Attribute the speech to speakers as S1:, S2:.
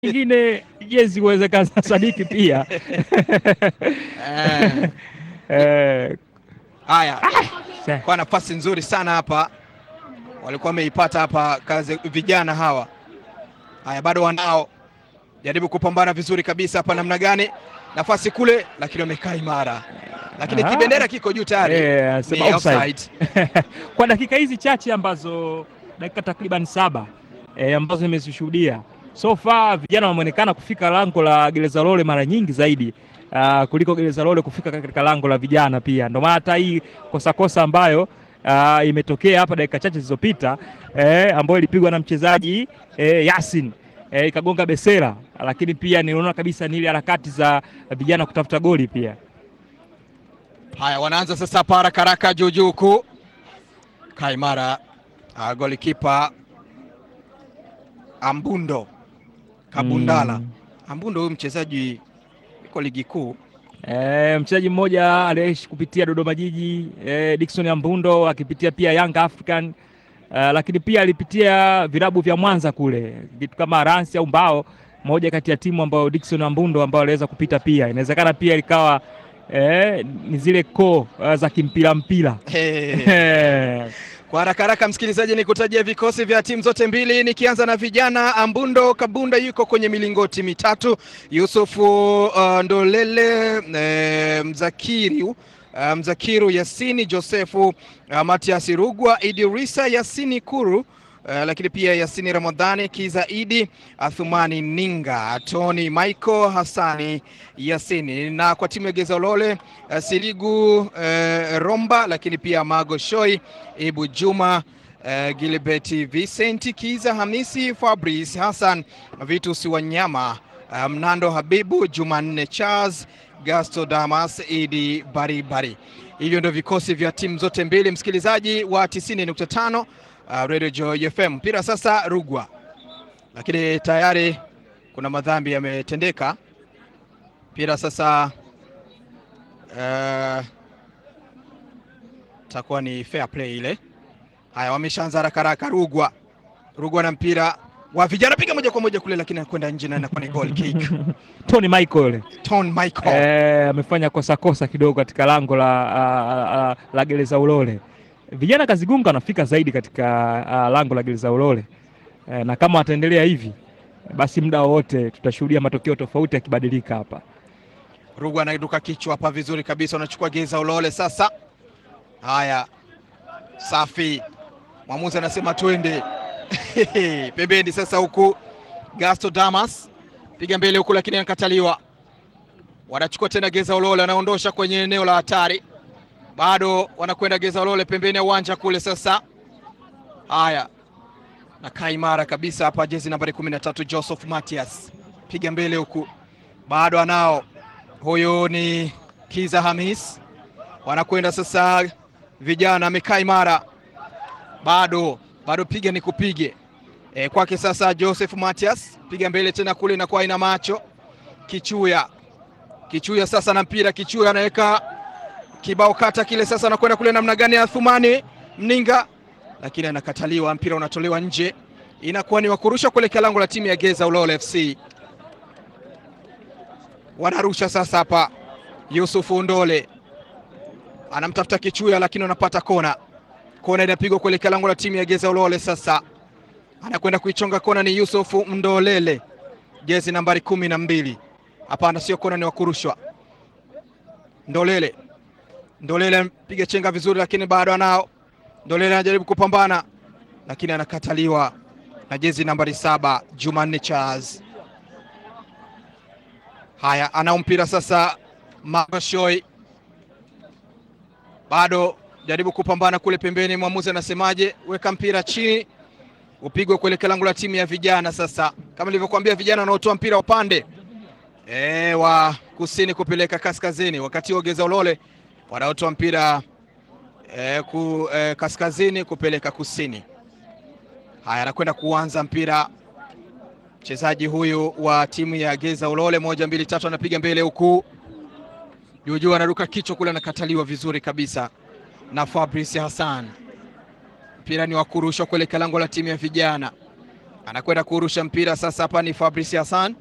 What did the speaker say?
S1: nyingine jezi uwezekana Sadiki pia
S2: Eh,
S1: eh,
S2: Haya,
S1: sa-
S2: kwa nafasi nzuri sana hapa walikuwa wameipata hapa kazi vijana hawa. Haya, bado wanao jaribu kupambana vizuri kabisa hapa, namna gani nafasi kule, lakini wamekaa imara, lakini
S1: Ah.
S2: kibendera kiko juu tayari,
S1: eh,
S2: ni
S1: anasema offside.
S2: offside.
S1: kwa dakika hizi chache ambazo dakika takriban saba eh, ambazo nimezishuhudia so far vijana wameonekana kufika lango la gereza lole mara nyingi zaidi uh, kuliko gereza lole kufika katika lango la vijana pia. Ndio maana hata hii kosa kosa ambayo uh, imetokea hapa dakika chache zilizopita eh, ambayo ilipigwa na mchezaji eh, Yasin eh, ikagonga besera, lakini pia niliona kabisa ni ile harakati za vijana kutafuta goli pia.
S2: Haya, wanaanza sasa hapa haraka haraka juu juu huku Kaimara, uh, golikipa Ambundo Kabundala.
S1: Mm.
S2: Ambundo huyu mchezaji yuko ligi kuu
S1: E, mchezaji mmoja aliyeishi kupitia Dodoma Jiji e, Dickson Ambundo akipitia pia Young African e, lakini pia alipitia vilabu vya Mwanza kule vitu kama Ransi au Mbao, moja kati ya timu ambayo Dickson Ambundo ambao aliweza kupita pia. Inawezekana pia ikawa e, ni zile koo uh, za kimpira mpira
S2: hey. Kwa haraka haraka, msikilizaji, ni kutajia vikosi vya timu zote mbili, nikianza na vijana. Ambundo Kabunda yuko kwenye milingoti mitatu, Yusufu uh, Ndolele eh, Mzakiri uh, Mzakiru Yasini, Josefu uh, Matias Rugwa, Idirisa Yasini Kuru Uh, lakini pia Yasini Ramadhani Kiza Idi Athumani Ninga Tony Michael Hassani Yasini, na kwa timu ya Geza Ulole uh, Siligu uh, Romba, lakini pia Mago Shoi Ibu Juma uh, Gilbert Vincent Kiza Hamisi Fabrice Hassan Vitus Wanyama uh, Mnando Habibu Jumanne Charles Gasto Damas Idi Baribari. Hivyo ndio vikosi vya timu zote mbili, msikilizaji wa 90.5 Uh, Radio Joy FM. Mpira sasa Rugwa, lakini tayari kuna madhambi yametendeka. Mpira sasa uh, takuwa ni fair play ile. Haya, wameshaanza haraka haraka. Rugwa, Rugwa na mpira wa vijana, piga moja kwa moja kule, lakini anakwenda nje na inakuwa ni goal kick.
S1: Tony Michael
S2: Ton Michael
S1: eh, amefanya kosa kosa kidogo katika lango la, uh, uh, la gereza Ulole. Vijana Kazigunga anafika zaidi katika uh, lango la gereza Ulole eh, na kama wataendelea hivi basi muda wowote tutashuhudia matokeo tofauti yakibadilika hapa.
S2: Rugwa anaiduka kichwa hapa vizuri kabisa, wanachukua Geza Ulole sasa. Haya, safi. Mwamuzi anasema twende pembeni sasa, huku Gasto Damas piga mbele huku, lakini anakataliwa. Wanachukua tena Geza Ulole, wanaondosha kwenye eneo la hatari, bado wanakwenda Geza Ulole pembeni ya uwanja kule. Sasa haya, nakaa imara kabisa hapa, jezi nambari 13 Joseph Matias, piga mbele huku, bado anao huyu ni Kiza Hamis, wanakwenda sasa vijana, amekaa imara bado bado, piga ni kupige e, kwake sasa Joseph Matias, piga mbele tena kule, inakuwa ina macho Kichuya, Kichuya sasa na mpira, Kichuya anaweka kibao kata kile, sasa anakwenda kule namna gani, Athumani Mninga, lakini anakataliwa, mpira unatolewa nje, inakuwa ni wakurusha kuelekea lango la timu ya Geza Ulole FC wanarusha sasa hapa. Yusufu Ndole anamtafuta Kichuya, lakini wanapata kona. Kona inapigwa kuelekea lango la timu ya Geza Ulole. Sasa anakwenda kuichonga kona, ni Yusufu Ndolele, jezi nambari kumi na mbili. Hapana, sio kona, ni wakurushwa. Ndolele, Ndolele anapiga chenga vizuri, lakini bado anao. Ndolele anajaribu kupambana, lakini anakataliwa na jezi nambari saba, Jumanne Charles. Haya, anao mpira sasa, Magoshoi bado jaribu kupambana kule pembeni. Mwamuzi anasemaje? Weka mpira chini, upigwe kuelekea lango la timu ya vijana. Sasa kama nilivyokuambia, vijana wanaotoa mpira upande e, wa kusini kupeleka kaskazini, wakati wa Geza Ulole wanaotoa mpira e, ku, e, kaskazini kupeleka kusini. Haya, anakwenda kuanza mpira mchezaji huyu wa timu ya Geza Ulole, moja mbili tatu, anapiga mbele huku juujuu, anaruka kichwa kule, anakataliwa vizuri kabisa na Fabrice Hassan. Mpira ni wa kurushwa kuelekea lango la timu ya vijana. anakwenda kurusha mpira sasa. Hapa ni Fabrice Hassan